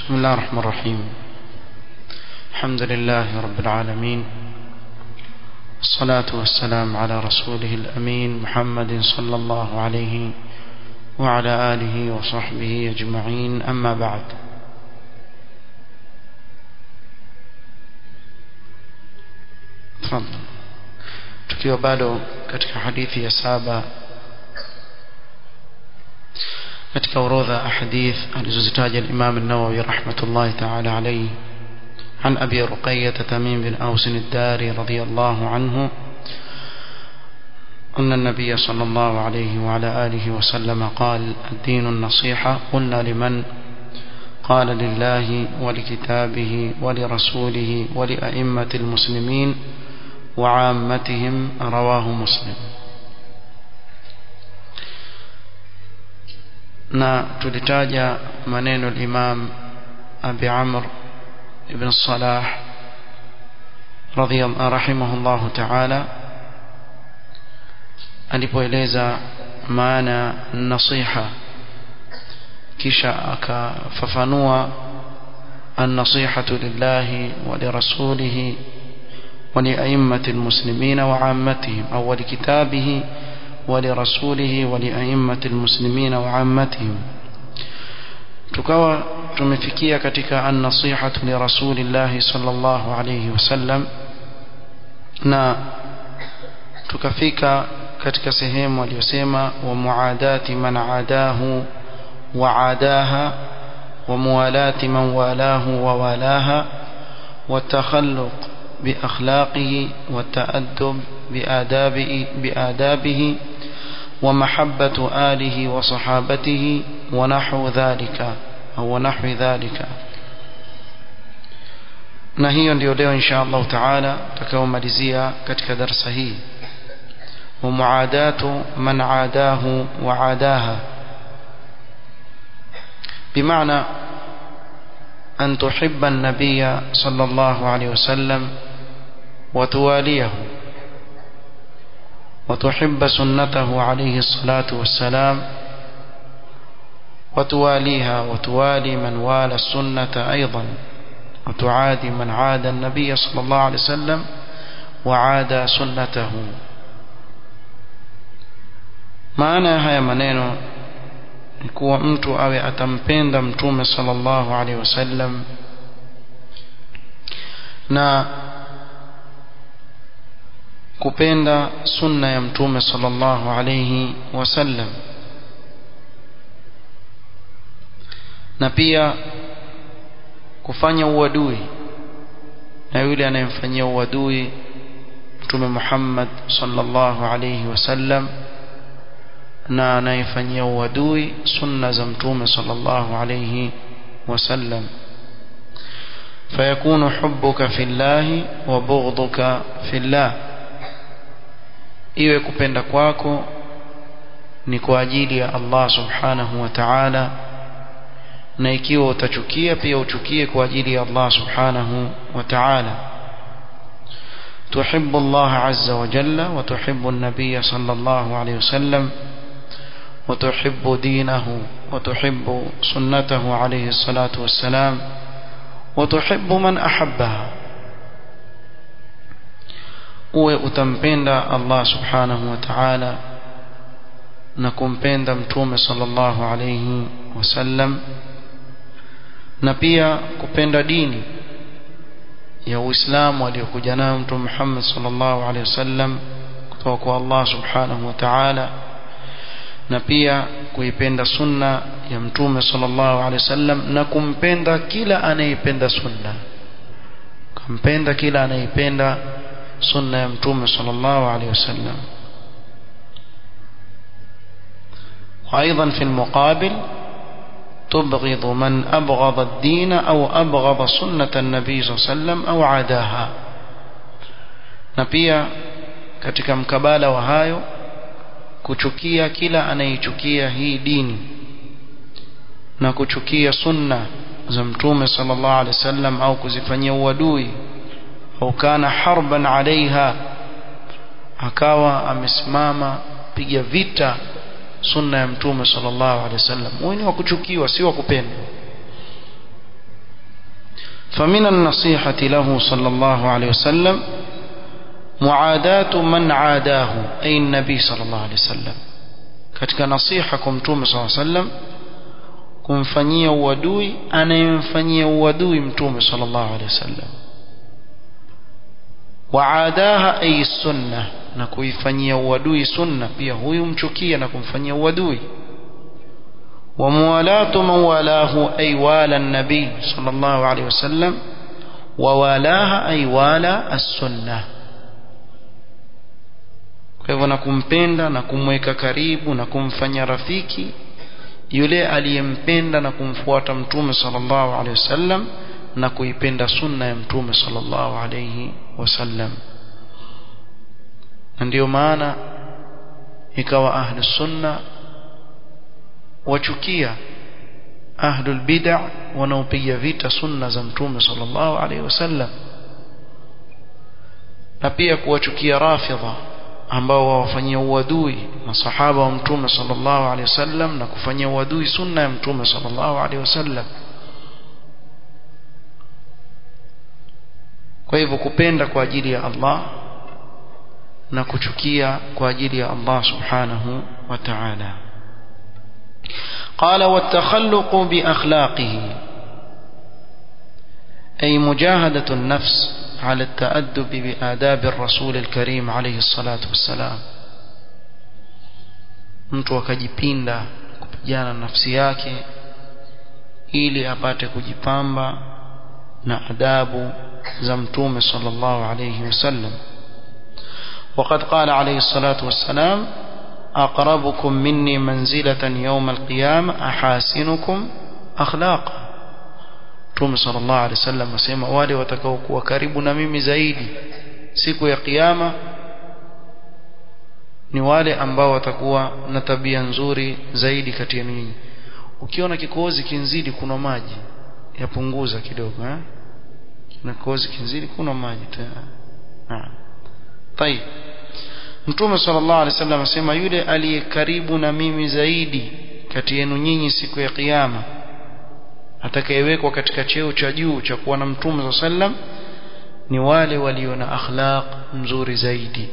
بسم الله الرحمن الرحيم الحمد لله رب العالمين الصلاة والسلام على رسوله الأمين محمد صلى الله عليه وعلى آله وصحبه أجمعين أما بعد تفضل tukiwa bado katika hadithi ya saba katika orodha ahadith alizozitaja al-Imam an-Nawawi rahmatullahi ta'ala alayhi عن أبي رقية تميم بن أوس الداري رضي الله عنه أن النبي صلى الله عليه وعلى آله وسلم قال الدين النصيحة قلنا لمن قال لله ولكتابه ولرسوله ولأئمة المسلمين وعامتهم رواه مسلم na tulitaja maneno al-Imam Abi Amr ibn Salah radhiyallahu rahimahullahu ta'ala alipoeleza maana nasiha kisha akafafanua an-nasihatu lillahi wa lirasulihi wa lia'immati al-muslimina wa 'ammatihim aw wa likitabihi ولرسوله ولأئمة المسلمين وعامتهم tukawa tumefikia katika an-nasihatu li rasulillah sallallahu alayhi wasallam na tukafika katika sehemu aliyosema wa muadati man adahu wa adaha wa muwalati man walahu wa walaha wa takhalluq bi akhlaqihi wa ta'addub bi adabihi bi adabihi ومحبة آله وصحابته ونحو ذلك أو نحو ذلك na hiyo ndio leo insha Allah taala tutakaomalizia katika darasa hii wa muadatu man adahu wa adaha bimaana an tuhibba an-nabiyya sallallahu alayhi wasallam wa tuwaliyahu وتحب سنته عليه الصلاة والسلام وتواليها وتوالي من والى السنة أيضا وتعادي من عاد النبي صلى الله عليه وسلم وعاد سنته maana haya maneno ni kuwa mtu awe atampenda mtume sallallahu alaihi wasallam na kupenda sunna ya mtume sallallahu alayhi wasallam na pia kufanya uadui na yule anayemfanyia uadui mtume Muhammad sallallahu alayhi wasallam na anayefanyia uadui sunna za mtume sallallahu alayhi wasallam فيكون حبك في الله وبغضك في الله iwe kupenda kwako ni kwa ajili ya Allah subhanahu wa ta'ala na ikiwa utachukia pia uchukie kwa ajili ya Allah subhanahu wa ta'ala تحب الله عز وجل وتحب النبي صلى الله عليه وسلم وتحب دينه وتحب سنته عليه الصلاة والسلام وتحب من أحبها uwe utampenda Allah subhanahu wa ta'ala na kumpenda mtume sallallahu alayhi wasallam na pia kupenda dini ya Uislamu aliyokuja nayo mtume Muhammad sallallahu alayhi wasallam kutoka kwa Allah subhanahu wa ta'ala na pia kuipenda sunna ya mtume sallallahu alayhi wasallam na kumpenda kila anayependa sunna kumpenda kila anayependa sunna ya mtume sallallahu alaihi wasallam وايضا في المقابل تبغض من ابغض الدين او ابغض سنه النبي صلى الله عليه وسلم او عاداها na pia katika mkabala wa hayo kuchukia kila anayechukia hii dini na kuchukia sunna za mtume sallallahu alaihi wasallam au kuzifanyia uadui au kana harban alaiha akawa amesimama piga vita sunna ya mtume sallallahu alaihi wasallam huyu ni wa kuchukiwa si wa kupendwa فمن النصيحة له صلى الله عليه وسلم معاداة من عاداه أي النبي صلى الله عليه وسلم katika nasiha kwa mtume saa sallam kumfanyia uadui anayemfanyia uadui mtume sallallahu alaihi wasallam waadaha ay sunna na kuifanyia uadui sunna pia huyu mchukia na kumfanyia uadui وموالاة من والاه أي والى النبي صلى الله عليه وسلم ووالاها أي والى السنة kwa hivyo na kumpenda na kumweka karibu na kumfanya rafiki yule aliyempenda na kumfuata mtume sallallahu alaihi wasallam na kuipenda sunna ya mtume sallallahu alaihi wasallam na ndio maana ikawa ahli sunna wachukia ahlul bid'a wanaopiga vita sunna za mtume sallallahu alaihi wasallam na pia kuwachukia rafidha ambao wawafanyia uadui masahaba wa mtume sallallahu alaihi wasallam na kufanyia uadui sunna ya mtume sallallahu alaihi wasallam kwa hivyo kupenda kwa ajili ya Allah na kuchukia kwa ajili ya Allah subhanahu wa ta'ala قال والتخلق بأخلاقه أي مجاهدة النفس على التأدب بآداب الرسول الكريم عليه الصلاة والسلام mtu akajipinda kupigana na nafsi yake ili apate kujipamba na adabu za mtume sallallahu alayhi wasallam وقد قال عليه الصلاة والسلام أقربكم مني منزلة يوم القيامة أحاسنكم أخلاقا Mtume sallallahu alaihi wasallam asema wale watakaokuwa karibu na mimi zaidi siku ya kiyama ni wale ambao watakuwa na tabia nzuri zaidi kati ya ninyi. Ukiona kikohozi kinzidi kuna maji yapunguza kidogo eh? Na kikohozi kinzidi kuna maji tena. Naam. Tayeb. Mtume sallallahu alaihi wasallam asema yule aliye karibu na mimi zaidi kati yenu nyinyi siku ya kiyama atakayewekwa katika cheo cha juu cha kuwa na mtume sallam ni wale walio na akhlaq nzuri zaidi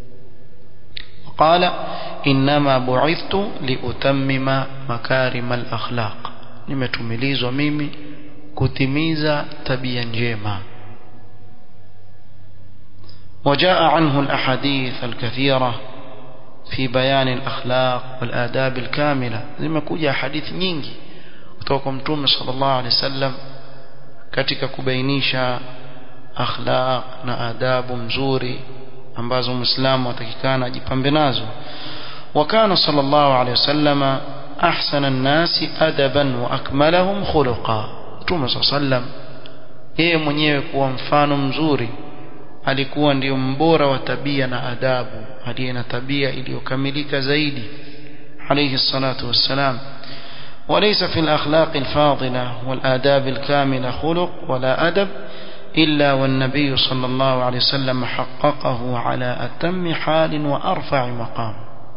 qala inma bu'ithtu liutammima makarim al-akhlaq nimetumilizwa mimi kutimiza tabia njema وجاء عنه الأحاديث الكثيرة في بيان الأخلاق والآداب الكاملة لما كوجا حديث nyingi kutoka kwa mtume sallallahu alaihi wasallam katika kubainisha akhlaq na adabu mzuri ambazo muislamu atakikana ajipambe nazo وكان صلى الله عليه وسلم أحسن الناس أدبا وأكملهم خلقا mtume صلى الله عليه وسلم yeye mwenyewe kuwa mfano mzuri alikuwa ndio mbora wa tabia na adabu aliye na tabia iliyokamilika zaidi alayhi salatu wassalam وليس في الأخلاق الفاضلة والآداب الكاملة خلق ولا أدب إلا والنبي صلى الله عليه وسلم حققه على أتم حال وأرفع مقام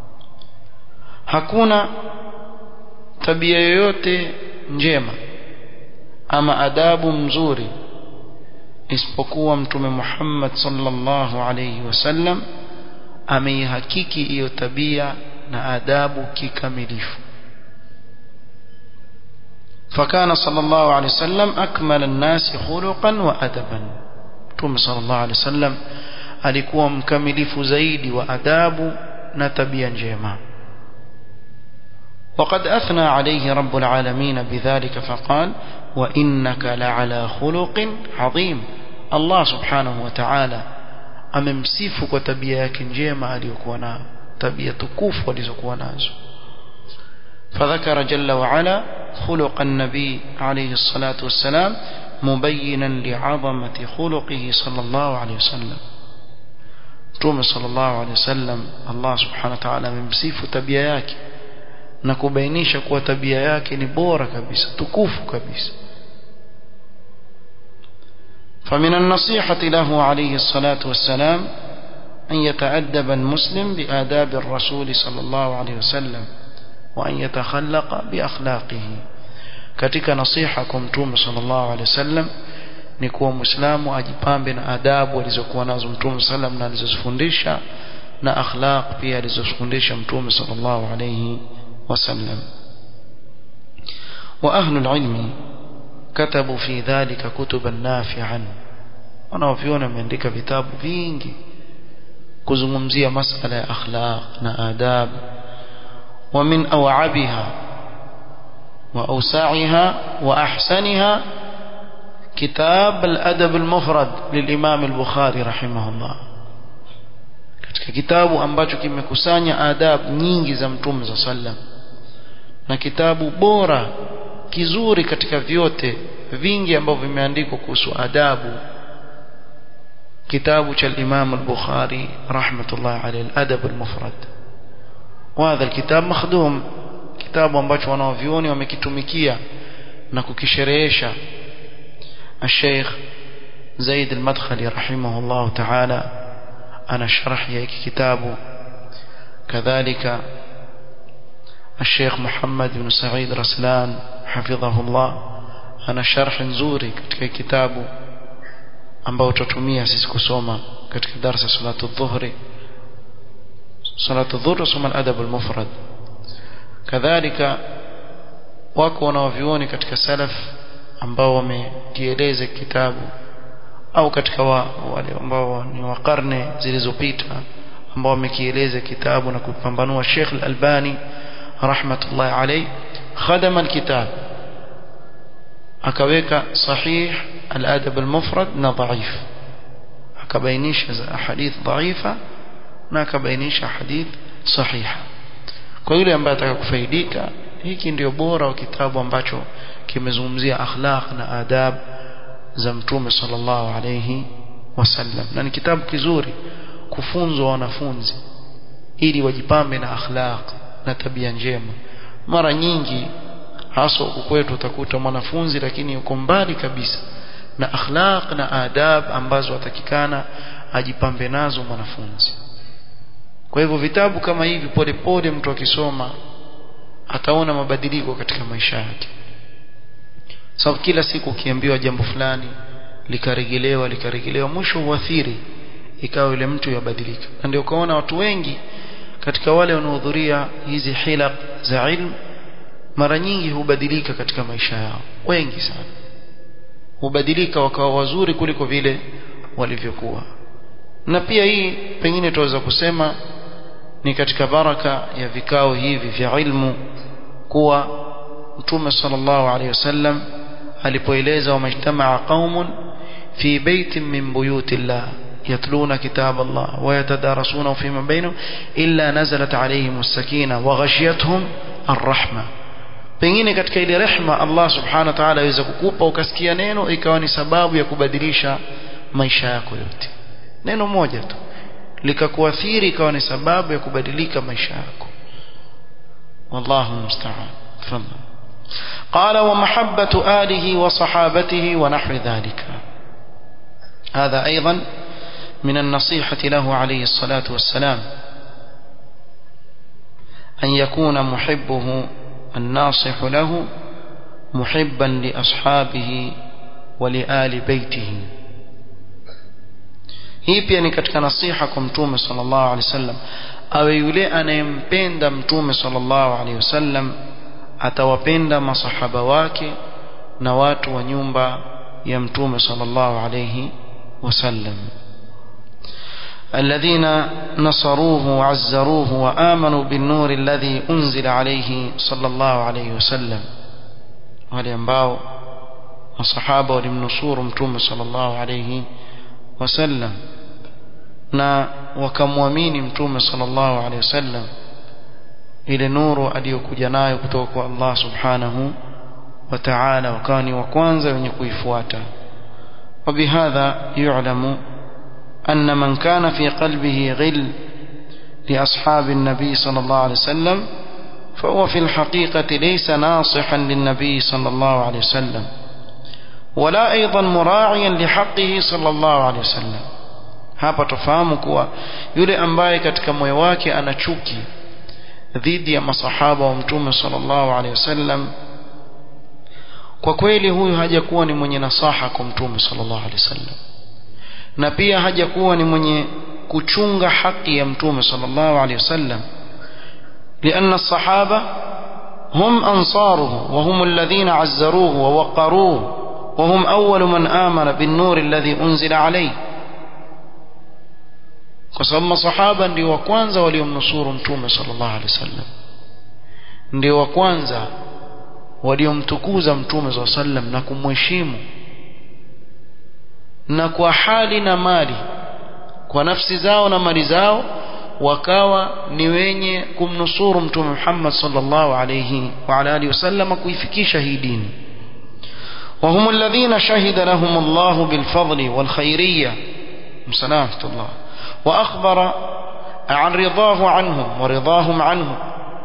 hakuna tabia yoyote njema ama adabu mzuri isipokuwa mtume Muhammad sallallahu alayhi wasallam ameihakiki hiyo tabia na adabu kikamilifu فكان صلى الله عليه وسلم أكمل الناس خلقا وأدبا متوم صلى الله عليه وسلم alikuwa mkamilifu zaidi wa adabu na tabia njema وقد أثنى عليه رب العالمين بذلك فقال وإنك لعلى خلق عظيم الله سبحانه وتعالى amemsifu kwa tabia yake njema aliyokuwa nayo tabia tukufu alizokuwa nazo فذكر جل وعلا خلق النبي عليه الصلاة والسلام مبينا لعظمة خلقه صلى الله عليه وسلم توم صلى الله عليه وسلم الله سبحانه وتعالى ممسيف tabia yake na kubainisha kuwa tabia yake ni bora kabisa tukufu kabisa فمن النصيحة له عليه الصلاة والسلام أن يتأدب المسلم بآداب الرسول صلى الله عليه وسلم وأن يتخلق بأخلاقه katika nasiha kwa mtume sallallahu alaihi wasallam ni kuwa muislamu ajipambe na adabu alizokuwa nazo mtume sallam na alizozifundisha na akhlaq pia alizofundisha mtume sallallahu alayhi wasallam wa ahlu alilmi katabu fi dhalika kutuban nafi'an wanaoviona wameandika vitabu vingi kuzungumzia masala ya akhlaq na adab wa min awabiha wa awsa'iha wa ahsaniha كتاب الأدب المفرد للإمام البخاري رحمه الله katika kitabu ambacho kimekusanya adab nyingi za mtume za sallam na kitabu bora kizuri katika vyote vingi ambavyo vimeandikwa kuhusu adabu kitabu cha Imam al-Bukhari rahmatullah alayhi al-adab al-mufrad وهذا الكتاب مخدوم kitabu ambacho wanaovioni wamekitumikia na kukisherehesha الشيخ زيد المدخلي رحمه الله تعالى أنا شرح هيك كتابه كذلك الشيخ محمد بن سعيد رسلان حفظه الله أنا شرح nzuri katika kitabu ambao tutatumia sisi kusoma katika darasa salatu dhuhri salatu dhuhri soma al-adab al-mufrad kadhalika wako wanaovioni katika salaf ambao wamekieleza kitabu au katika wa, wale ambao ni wa karne zilizopita ambao wamekieleza kitabu na kupambanua Sheikh Al-Albani rahmatullahi alayhi khadama alkitab akaweka sahih al-adab al-mufrad na dhaif akabainisha hadith dhaifa na akabainisha hadith sahiha kwa yule ambaye ataka kufaidika hiki ndio bora wa kitabu ambacho kimezungumzia akhlaq na adab za mtume sallallahu alayhi wasallam na ni kitabu kizuri kufunzwa wanafunzi ili wajipambe na akhlaq na tabia njema mara nyingi hasa huku kwetu utakuta mwanafunzi lakini yuko mbali kabisa na akhlaq na adab ambazo atakikana ajipambe nazo mwanafunzi kwa hivyo vitabu kama hivi polepole mtu akisoma ataona mabadiliko katika maisha yake sababu kila siku ukiambiwa jambo fulani likarejelewa likarejelewa mwisho huathiri ikawa yule mtu yabadilika na ndio ukaona watu wengi katika wale wanaohudhuria hizi hilaq za ilmu mara nyingi hubadilika katika maisha yao wengi sana hubadilika wakawa wazuri kuliko vile walivyokuwa na pia hii pengine tunaweza kusema ni katika baraka ya vikao hivi vya ilmu kuwa mtume sallallahu alaihi wasallam alipoeleza wamajtamaa qaumun fi baitin min buyutillah yatluna kitab Allah wa yatadarasuna fima bainahum illa nazalat alaihim as-sakina wa ghashiyatuhum ar-rahma pengine katika ile rehma Allah subhanahu wa ta'ala aweza kukupa ukasikia neno ikawa ni sababu ya kubadilisha maisha yako yote neno moja tu likakuathiri ikawa ni sababu ya kubadilika maisha yako wallahu musta'an tafadhal قال ومحبة آله وصحابته ونحو ذلك هذا أيضا من النصيحة له عليه الصلاة والسلام أن يكون محبه الناصح له محبا لأصحابه ولآل بيته hii pia ni katika nasiha kwa mtume sallallahu alaihi wasallam awe yule anayempenda mtume sallallahu alaihi wasallam atawapenda masahaba wake na watu wa nyumba ya mtume sallallahu alaihi wasallam الذين نصروه وعزروه وآمنوا بالنور الذي أنزل عليه صلى الله عليه وسلم ولينباو الصحابة ولمنصور متوم صلى الله عليه وسلم na wakamwamini mtume sallallahu alaihi wasallam ile nuru aliyokuja nayo kutoka kwa Allah subhanahu wa ta'ala wakawa ni wa kwanza wenye kuifuata وبهذا يعلم أن من كان في قلبه غل لأصحاب النبي صلى الله عليه وسلم فهو في الحقيقة ليس ناصحا للنبي صلى الله عليه وسلم ولا أيضا مراعيا لحقه صلى الله عليه وسلم hapa tufahamu kuwa yule ambaye katika moyo wake ana chuki dhidi ya masahaba wa mtume sallallahu alaihi wasallam kwa kweli huyu hajakuwa ni mwenye nasaha kwa mtume sallallahu alaihi wasallam na pia hajakuwa ni mwenye kuchunga haki ya mtume sallallahu alaihi wasallam لأن الصحابة هم أنصاره وهم الذين عزروه ووقروه وهم أول من آمن بالنور الذي أنزل عليه kwa sababu masahaba ndio wa kwanza waliomnusuru mtume sallallahu alaihi wasallam ndio wa kwanza waliomtukuza mtume sallallahu alaihi wasallam na kumheshimu na kwa hali na mali kwa nafsi zao na mali zao wakawa ni wenye kumnusuru mtume Muhammad sallallahu alayhi wa ala alihi wasallam kuifikisha hii dini وهم الذين شهد لهم الله بالفضل والخيرية مسلامة الله وأخبر عن رضاه عنهم ورضاهم عنه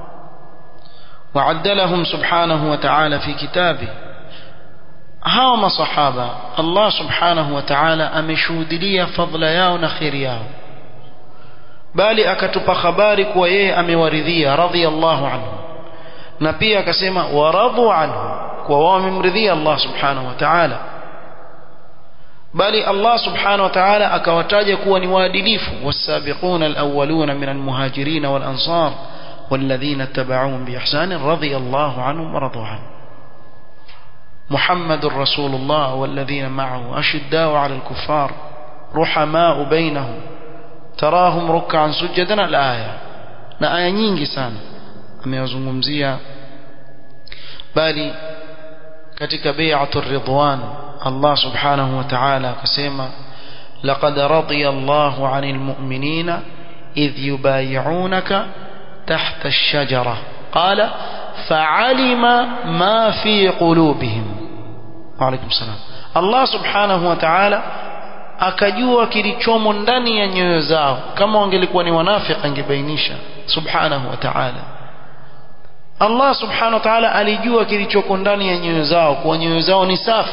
وعدلهم سبحانه وتعالى في كتابه هاوم صحابة الله سبحانه وتعالى أمشود لي فضل ياو نخير ياو bali akatupa habari kuwa yeye amewaridhia radhiallahu anhu na pia akasema waradhu anhu kwa wao wamemridhia Allah subhanahu wa ta'ala bali Allah subhanahu wa ta'ala akawataja kuwa ni waadilifu wasabiquna alawwaluna min almuhajirin wal ansar والذين اتبعوهم بإحسان رضي الله عنهم ورضوا عنه محمد رسول الله والذين معه أشداء على الكفار رحماء بينهم تراهم ركعا سجدا الآية na aya nyingi sana ameyazungumzia bali katika bai'atur ridwan Allah subhanahu wa ta'ala akasema laqad radiya Allahu 'anil mu'minina idh yubay'unaka tahta ash-shajara qala fa'alima ma fi qulubihim wa alaykum salam Allah subhanahu wa ta'ala akajua kilichomo ndani ya nyoyo zao kama wangelikuwa ni wanafiki angebainisha subhanahu wa ta'ala Allah subhanahu wa ta'ala alijua kilichoko ndani ya nyoyo zao kwa nyoyo zao ni safi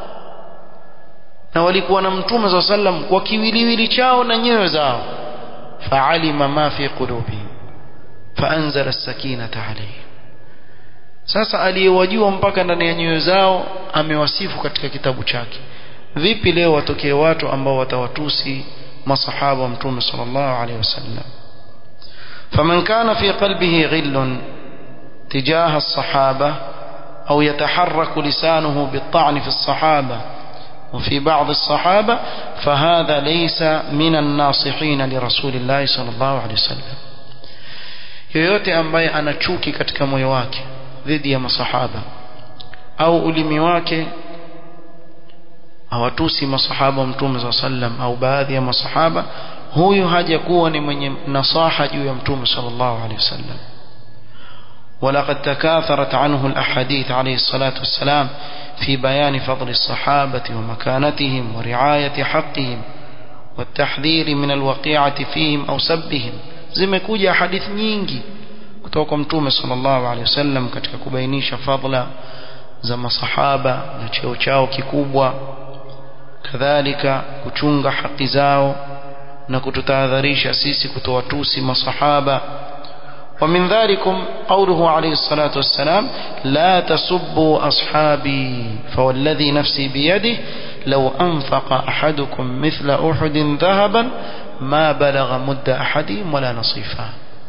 na walikuwa na mtume za sallam kwa kiwiliwili chao na nyoyo zao fa'alima ma fi qulubihim faanzala as-sakinata alayhim sasa aliyewajua mpaka ndani ya nyoyo zao amewasifu katika kitabu chake vipi leo watokee watu ambao watawatusi masahaba wa mtume sallallahu alaihi wasallam faman kana fi qalbihi ghillun تجاه الصحابة أو يتحرك لسانه بالطعن في الصحابة وفي بعض الصحابة فهذا ليس من الناصحين لرسول الله صلى الله عليه وسلم yoyote ambaye ana chuki katika moyo wake dhidi ya masahaba au ulimi wake hawatusi masahaba wa mtume saa sallam au baadhi ya masahaba huyu hajakuwa ni mwenye nasaha juu ya mtume sallallahu alaihi wasallam ولقد تكاثرت عنه الأحاديث عليه الصلاة والسلام في بيان فضل الصحابة ومكانتهم ورعاية حقهم والتحذير من الوقيعة فيهم أو سبهم zimekuja hadithi nyingi kutoka kwa mtume sallallahu alaihi wasallam katika kubainisha fadla za masahaba na cheo chao kikubwa kadhalika kuchunga haki zao na kututahadharisha sisi kutowatusi masahaba ومن ذلكم قوله عليه الصلاة والسلام لا تسبوا أصحابي فوالذي نفسي بيده لو أنفق أحدكم مثل أحد ذهبا ما بلغ مد أحدهم ولا نصيفا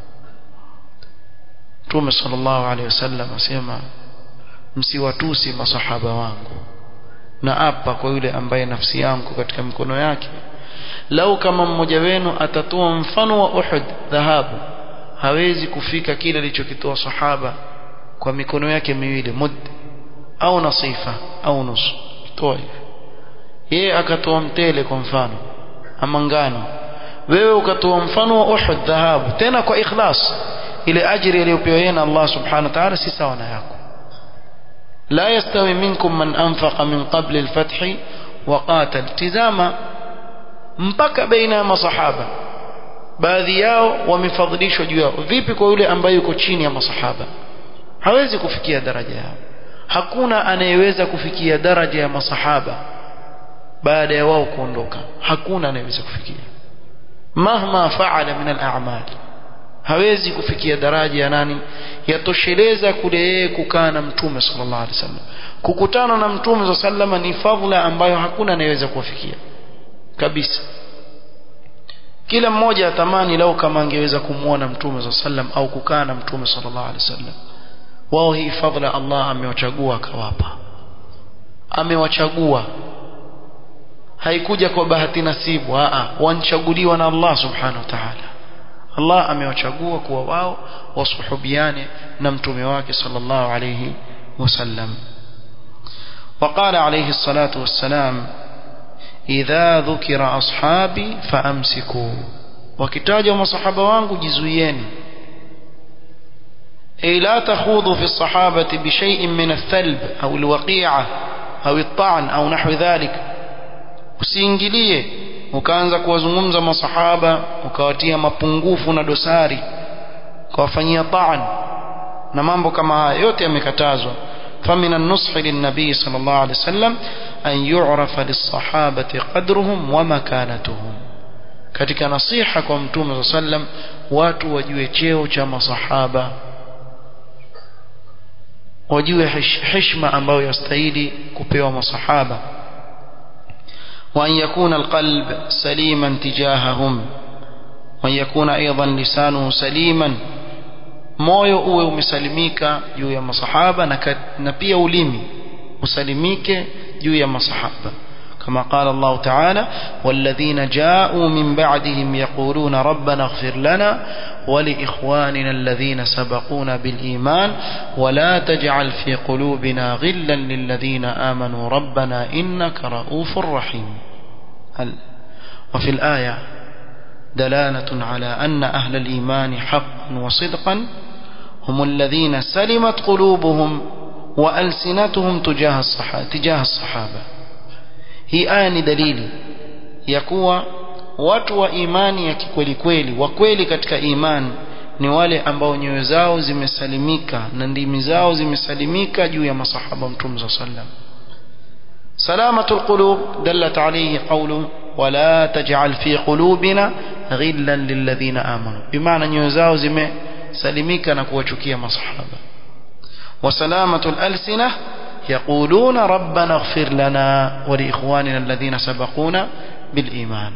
توم صلى الله عليه وسلم أسيما msiwatusi masahaba wangu na apa kwa yule ambaye nafsi yangu katika mikono yake lau kama mmoja wenu atatoa mfano wa Uhud dhahabu hawezi kufika kile alichokitoa sahaba kwa mikono yake miwili mud au nasifa au nusu toa hivi yeye akatoa mtele kwa mfano ama ngano wewe ukatoa mfano wa Uhud dhahabu tena kwa ikhlas ile ajiri aliyopewa yeye na Allah subhanahu wa ta'ala si sawa na yako لا يستوي منكم من أنفق من قبل الفتح وقاتل تزاما mpaka baina ya masahaba baadhi yao wamefadhilishwa juu yao vipi kwa yule ambaye yuko chini ya masahaba hawezi kufikia daraja yao hakuna anayeweza kufikia daraja ya masahaba baada ya wao kuondoka hakuna anayeweza kufikia mahma faala min al-a'mal hawezi kufikia daraja ya nani yatosheleza kule yeye kukaa na mtume sallallahu alaihi wasallam kukutana na mtume sallallahu ni fadhila ambayo hakuna anayeweza kuwafikia kabisa kila mmoja atamani lau kama angeweza kumwona mtume sallam au kukaa na mtume sallallahu alaihi wasallam wao hii fadhila Allah amewachagua akawapa amewachagua haikuja kwa bahati nasibu a wanchaguliwa na Allah subhanahu wa ta'ala Allah amewachagua kuwa wao wasuhubiane na mtume wake sallallahu alayhi wasallam وقال عليه الصلاة والسلام إذا ذكر أصحابي فأمسكوا وكتاجوا مصحابة وانقوا جزويين أي لا تخوضوا في الصحابة بشيء من الثلب أو الوقيعة أو الطعن أو نحو ذلك usiingilie ukaanza kuwazungumza masahaba ukawatia mapungufu na dosari ukawafanyia taan na mambo kama haya yote yamekatazwa فمن النصح للنبي صلى الله عليه وسلم أن يعرف للصحابة قدرهم ومكانتهم katika nasiha kwa mtume saa sallam watu wajue cheo cha masahaba wajue heshima ambayo yastahili kupewa masahaba وأن يكون القلب سليما تجاههم وأن يكون أيضا لسانه سليما moyo uwe umesalimika juu ya masahaba na, na pia ulimi usalimike juu ya masahaba كما قال الله تعالى والذين جاءوا من بعدهم يقولون ربنا اغفر لنا ولإخواننا الذين سبقونا بالإيمان ولا تجعل في قلوبنا غلا للذين آمنوا ربنا إنك رؤوف رحيم وفي الآية دلالة على أن أهل الإيمان حقا وصدقا هم الذين سلمت قلوبهم وألسنتهم تجاه الصحابة, تجاه الصحابة hii aya ni dalili ya kuwa watu wa imani ya kikweli kweli wa kweli katika imani ni wale ambao nyoyo zao zimesalimika na ndimi zao zimesalimika juu ya masahaba mtume صلى الله عليه وسلم سلامة القلوب دلت عليه قوله ولا تجعل في قلوبنا غلا للذين آمنوا بمعنى nyoyo zao zimesalimika na kuwachukia masahaba وسلامة الألسنة يقولون ربنا اغفر لنا ولإخواننا الذين سبقونا بالإيمان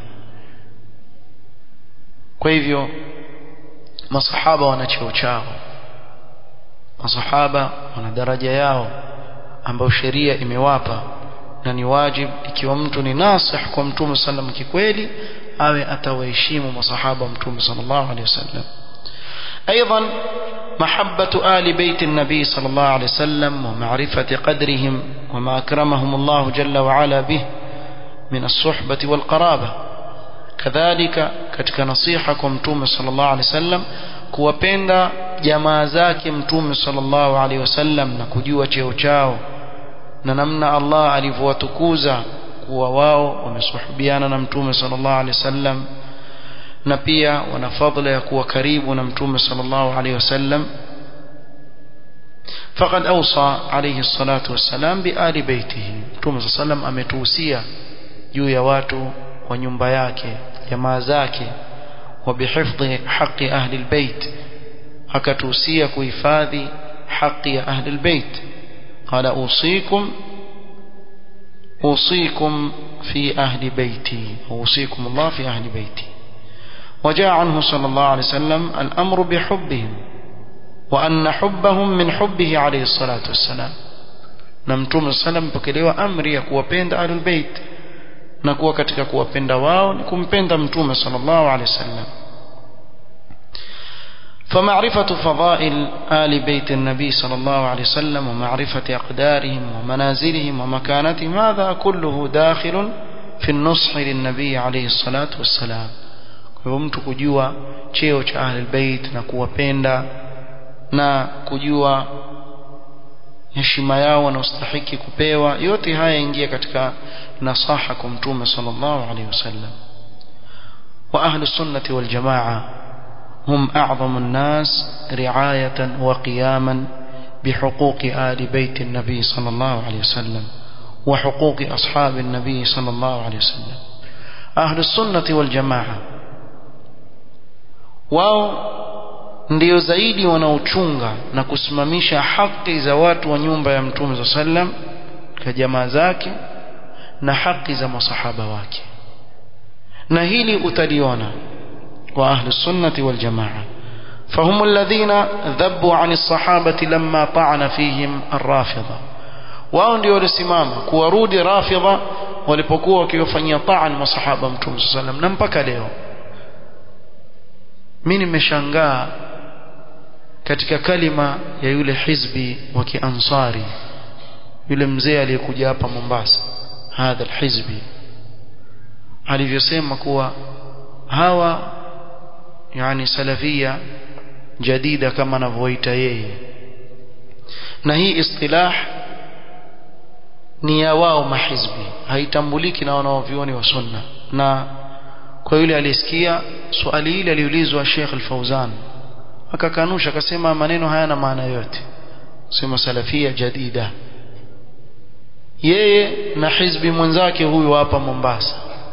kwa hivyo masahaba wana cheo chao masahaba wana daraja yao ambayo sheria imewapa na ni wajib ikiwa mtu ni nasih kwa mtume sallam kikweli awe atawaheshimu masahaba mtume sallallahu alaihi wasallam ايضا محبة آل بيت النبي صلى الله عليه وسلم ومعرفة قدرهم وما أكرمهم الله جل وعلا به من الصحبة والقرابة كذلك katika nasiha kwa mtume sallallahu alaihi wasallam kuwapenda jamaa zake mtume sallallahu alaihi wasallam na kujua cheo chao na namna Allah alivyowatukuza kuwa wao wamesuhubiana na mtume sallallahu alaihi wasallam na pia wana fadhila ya kuwa karibu na mtume sallallahu alaihi wasallam فقد أوصى عليه الصلاة والسلام بآل بيته مtume صلى الله عليه وسلم ametuhusia juu ya watu wa nyumba yake jamaa zake وبحفظ حق أهل البيت akatuhusia kuhifadhi haki ya ahli البيت قال أوصيكم أوصيكم في أهل بيتي أوصيكم الله في أهل بيتي وجاء عنه صلى الله عليه وسلم الأمر بحبهم وأن حبهم من حبه عليه الصلاة والسلام نمتم السلام pokelewa amri ya kuwapenda ahlul bait na kuwa katika kuwapenda wao ni kumpenda mtume sallallahu alaihi wasallam فمعرفة فضائل آل بيت النبي صلى الله عليه وسلم ومعرفة أقدارهم ومنازلهم ومكانتهم هذا كله داخل في النصح للنبي عليه الصلاة والسلام kwa mtu kujua cheo cha ahli bait na kuwapenda na kujua heshima yao wanaostahiki kupewa yote haya ingia katika nasaha kwa mtume sallallahu alaihi wasallam wa ahli sunnati wal jamaa هم أعظم الناس رعاية وقياما بحقوق آل بيت النبي صلى الله عليه وسلم وحقوق أصحاب النبي صلى الله عليه وسلم أهل السنة والجماعة wao ndio zaidi wanaochunga na kusimamisha haki za watu wa nyumba ya mtume za sallam kwa jamaa zake na haki za masahaba wake na hili utaliona kwa ahli sunnati wal jamaa فهم الذين ذبوا عن الصحابة لما طعن فيهم الرافضة wao ndio walisimama kuwarudi rafidha walipokuwa wakiwafanyia taan masahaba mtume sallam na mpaka leo mimi nimeshangaa katika kalima ya yule hizbi wa kiansari yule mzee aliyekuja hapa Mombasa hadha alhizbi alivyosema kuwa hawa yani salafia jadida kama anavyoita yeye na hii istilah ni ya wao mahizbi haitambuliki na wanaovioni wa sunna na kwa yule alisikia swali hili aliulizwa Sheikh Al-Fauzan akakanusha akasema maneno hayana maana yote sema salafia jadida yeye na hizbi mwenzake huyu hapa Mombasa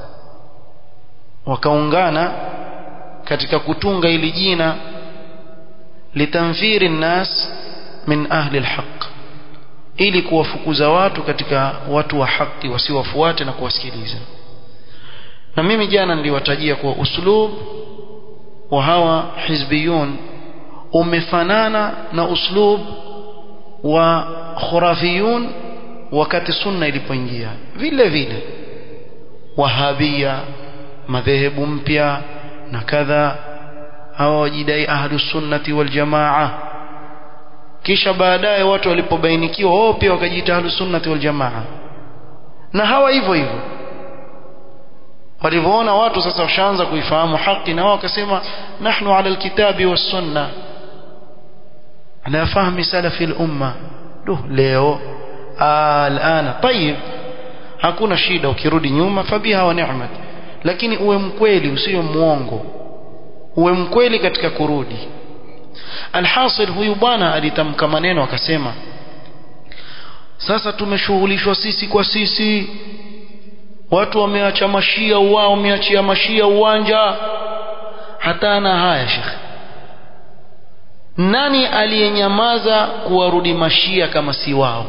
wakaungana katika kutunga ili jina litamfiri nnas min ahli alhaq ili kuwafukuza watu katika watu wa haki wasiwafuate na kuwasikiliza na mimi jana niliwatajia kwa uslub wa hawa hizbiyun umefanana na uslub wa khurafiyun wakati sunna ilipoingia vile vile wahabia madhehebu mpya na kadha hawa wajidai ahlus sunnati wal jamaa kisha baadaye watu walipobainikiwa wao pia wakajiita ahlus sunnati wal jamaa na hawa hivyo hivyo walivyoona watu sasa washaanza kuifahamu haki na wao wakasema nahnu ala alkitabi was sunna ala fahmi salafi al-umma duh leo alana tayib hakuna shida ukirudi nyuma fabiha wa ni'mat lakini uwe mkweli usiwe muongo uwe mkweli katika kurudi alhasil huyu bwana alitamka maneno akasema sasa tumeshughulishwa sisi kwa sisi watu wameacha mashia wao wameachia mashia uwanja hata na haya shekhe nani aliyenyamaza kuwarudi mashia kama si wao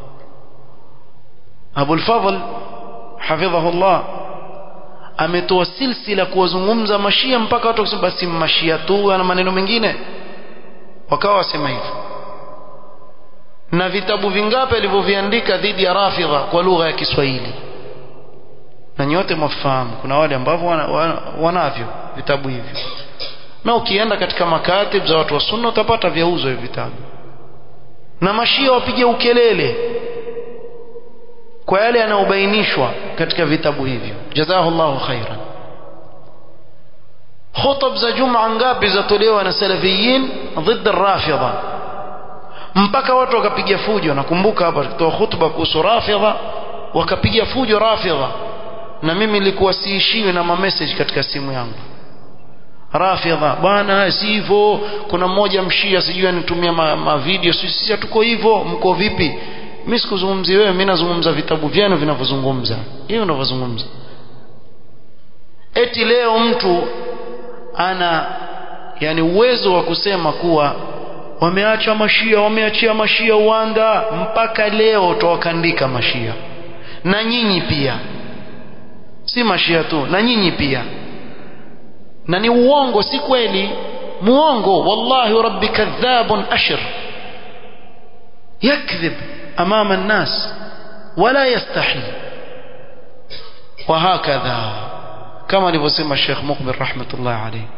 Abul Fadhl hafidhahullah ametoa silsila kuwazungumza mashia mpaka watu wakisema basi mashia tu na maneno mengine wakawa wasema hivyo na vitabu vingapi alivyoviandika dhidi ya rafidha kwa lugha ya Kiswahili na nyote mwafahamu kuna wale ambao wana, wana, wanavyo vitabu hivyo na ukienda katika makatib za watu wa sunna utapata vyauzo hivi vitabu na mashia wapige ukelele kwa yale yanayobainishwa katika vitabu hivyo jazahullahu khairan khutab za juma ngapi zatolewa na salafiyin ضد الرافضه mpaka watu wakapiga fujo nakumbuka hapa kutoa khutba kuhusu rafidha wakapiga fujo rafidha na mimi nilikuwa siishiwi na mamessage katika simu yangu rafidha bwana si hivyo kuna mmoja mshia sijui anitumia ma, ma video sisi hatuko hivyo mko vipi mimi sikuzungumzi wewe mimi nazungumza vitabu vyenu vinavyozungumza hiyo ninavyozungumza eti leo mtu ana yani uwezo wa kusema kuwa wameacha mashia wameachia mashia uwanda mpaka leo tawakandika mashia na nyinyi pia si mashia tu na nyinyi pia na ni uongo si kweli muongo wallahi rabbi kadhabun ashir yakdhib امام الناس ولا يستحي وهكذا كما alivyosema الشيخ مقبل رحمه الله عليه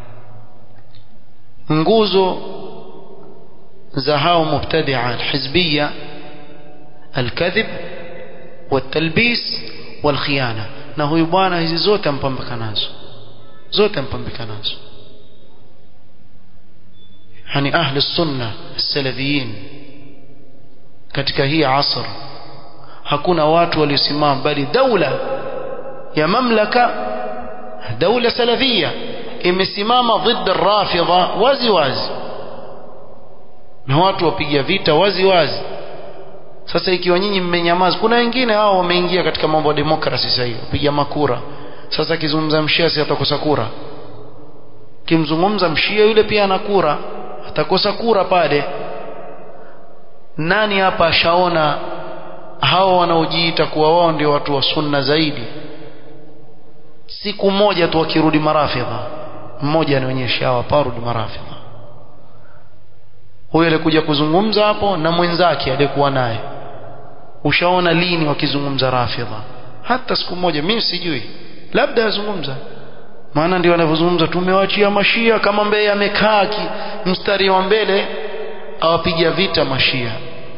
nguzo za hao mubtadia alhizbia alkadhib والتلبيس والخيانه na huyu bwana hizi zote ampambika nazo zote ampambika nazo yani ahli sunna salafiyin katika hii asr hakuna watu waliosimama bali daula ya mamlaka daula salafia imesimama dhidi rafidha wazi wazi na watu wapiga vita wazi wazi sasa ikiwa nyinyi mmenyamaza kuna wengine hao wameingia katika mambo ya demokrasi sasa hivi piga makura sasa akizungumza mshia si atakosa kura kimzungumza mshia yule pia ana kura atakosa kura pale nani hapa ashaona hao wanaojiita kuwa wao ndio watu wa sunna zaidi siku moja tu wakirudi marafidha mmoja anionyesha hawa parudi marafidha huyo alikuja kuzungumza hapo na mwenzake aliyekuwa naye ushaona lini wakizungumza rafidha hata siku moja mimi sijui labda yazungumza maana ndio wanavyozungumza tumewachia mashia kama mbeye amekaa mstari wa mbele awapiga vita mashia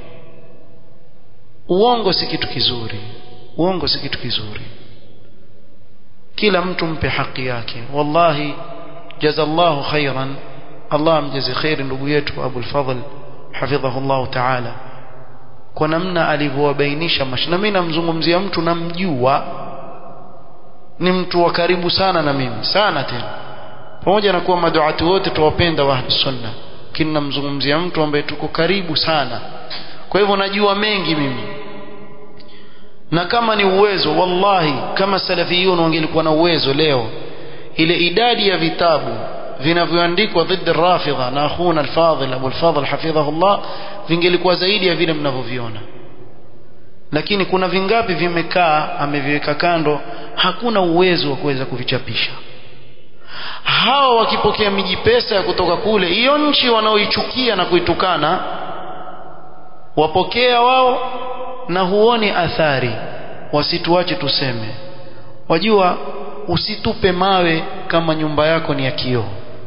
uongo si kitu kizuri uongo si kitu kizuri kila mtu mpe haki yake wallahi jazallahu khairan Allah amjaze khairi ndugu yetu Abu al-Fadhl hafidhahullah ta'ala kwa namna alivyowabainisha na mimi namzungumzia mtu namjua ni mtu wa karibu sana na mimi sana tena pamoja na kuwa maduati wote tuwapenda wa ahli sunna lakini namzungumzia mtu ambaye tuko karibu sana kwa hivyo najua mengi mimi na kama ni uwezo wallahi kama salafiyun wangelikuwa na uwezo leo ile idadi ya vitabu vinavyoandikwa dhidi rafidha na akhuna al-fadhil Abu al-Fadhl hafidhahullah vingelikuwa zaidi ya vile mnavyoviona lakini kuna vingapi vimekaa ameviweka kando hakuna uwezo wa kuweza kuvichapisha hao wakipokea miji pesa ya kutoka kule hiyo nchi wanaoichukia na kuitukana wapokea wao na huoni athari wasituache tuseme wajua usitupe mawe kama nyumba yako ni ya kioo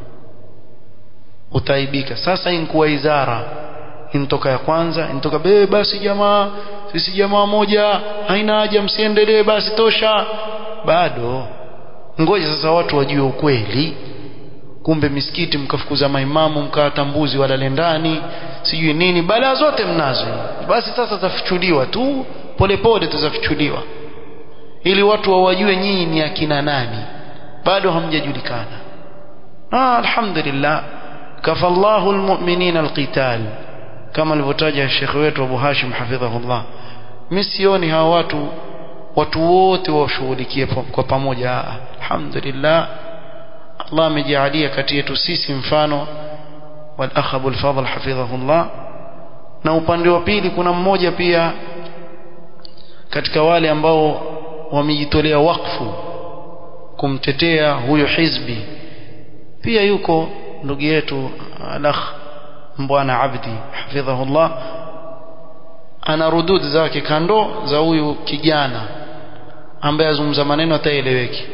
utaibika sasa inkuwa izara intoka ya kwanza intoka be basi jamaa sisi jamaa moja haina haja msiendelee basi tosha bado ngoja sasa watu wajue ukweli kumbe misikiti mkafukuza maimamu mkawatambuzi walale ndani sijui nini balaa zote mnazo basi sasa zafichuliwa tu polepole tuzafichuliwa ili watu wawajue nyinyi ni akina nani bado hamjajulikana ah alhamdulillah kafallahu almu'minina alqital kama alivyotaja Sheikh wetu Abu Hashim hafidhahullah mimi sioni hawa watu watu wote washughulikie kwa pamoja alhamdulillah Allah amejalia kati yetu sisi mfano wal akh Abu al-Fadhl hafidhahullah na upande wa pili kuna mmoja pia katika wale ambao wamejitolea wakfu kumtetea huyo hizbi pia yuko ndugu yetu al-akh mbwana Abdi hafidhahullah ana rudud zake kando za huyu kijana ambaye azungumza maneno ataeleweki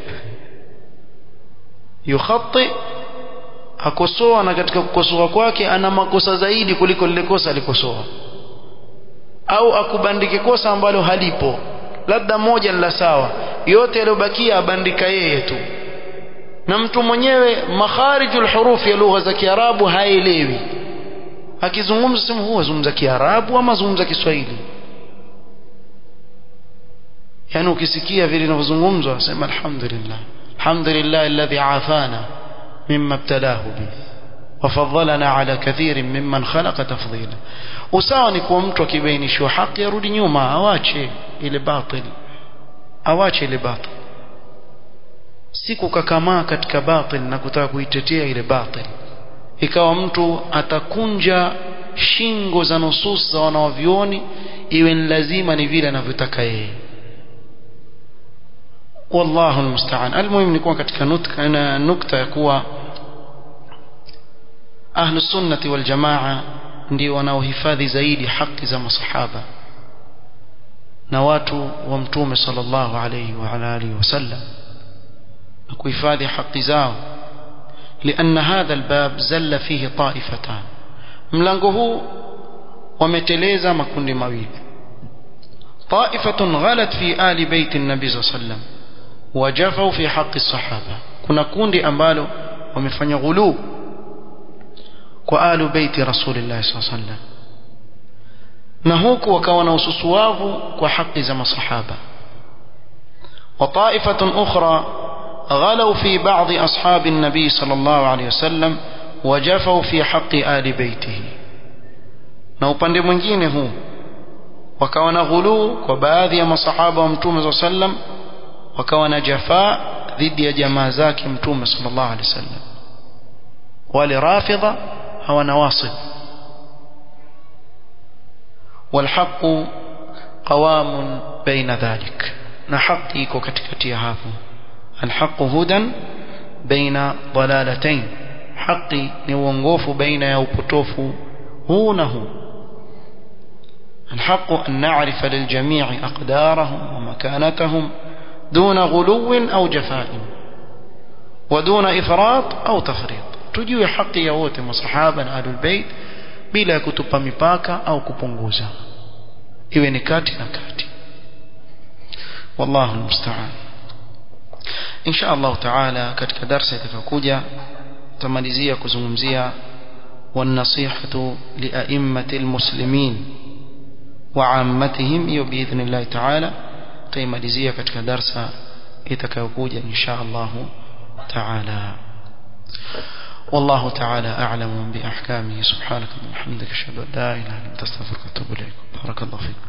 yukhati akosoa na katika kukosoa kwake ana makosa zaidi kuliko lile kosa alikosoa au akubandike kosa ambalo halipo labda moja ni la sawa yote yaliyobakia abandika yeye tu na mtu mwenyewe makharijul hurufi ya lugha za Kiarabu haelewi akizungumza sema huwa zungumza Kiarabu ama zungumza Kiswahili yani ukisikia vile inavyozungumzwa sema alhamdulillah alhamdulillah alladhi afana mimma ibtalahu bi وفضلنا على كثير ممن خلق تفضيلا usawa ni kuwa mtu akibainishwa haki arudi nyuma awache ile batil awache ile batil si kukakamaa katika batil na kutaka kuitetea ile batil ikawa mtu atakunja shingo za nusus za wanawavyoni iwe ni lazima ni vile anavyotaka yeye wallahu almusta'an almuhim ni kuwa katika nutka na nukta ya kuwa ahlu sunnati wal jamaa ndio wanaohifadhi zaidi haki za masahaba na watu wa mtume sallallahu alayhi wa ala alihi wasallam na kuhifadhi haki zao لأن هذا الباب زل فيه طائفتان mlango huu wameteleza makundi mawili طائفة غلت في آل بيت النبي صلى الله عليه وسلم وجفوا في حق الصحابة kuna kundi ambalo wamefanya ghulu kwa alu beiti rasulillah sallallahu alaihi wasallam na huku wakawa na ususuwavu kwa haki za masahaba wa ta'ifatun ukhra غلوا في بعض أصحاب النبي صلى الله عليه وسلم وجفوا في حق آل بيته na upande mwingine huu wakawa na ghuluu kwa baadhi ya masahaba wa mtume saa sallam wakawa na jafaa dhidi ya jamaa zake mtume sallallahu alaihi wasallam wale rafidha hawa nawasib والحق قوام بين ذلك na haki iko katikati ya hapo alhaqu hudan baina dalalatayn haki ni uongofu baina ya upotofu huu na huu الحق أن نعرف للجميع أقدارهم ومكانتهم دون غلو أو جفاء ودون إفراط أو تفريط تجيو حقي يوت مصحابا أهل البيت بلا كتب مباكا أو كبنغوزا إذن كاتي نكاتي والله المستعان إن شاء الله تعالى katika darasa itakayokuja tamalizia kuzungumzia والنصيحة لأئمة المسلمين وعامتهم hiyo باذن الله تعالى taimalizia katika darsa itakayokuja insha Allah تعالى والله تعالى أعلم بأحكامه سبحانك اللهم وبحمدك أشهد أن لا إله إلا أنت أستغفرك وأتوب إليك بارك الله فيكم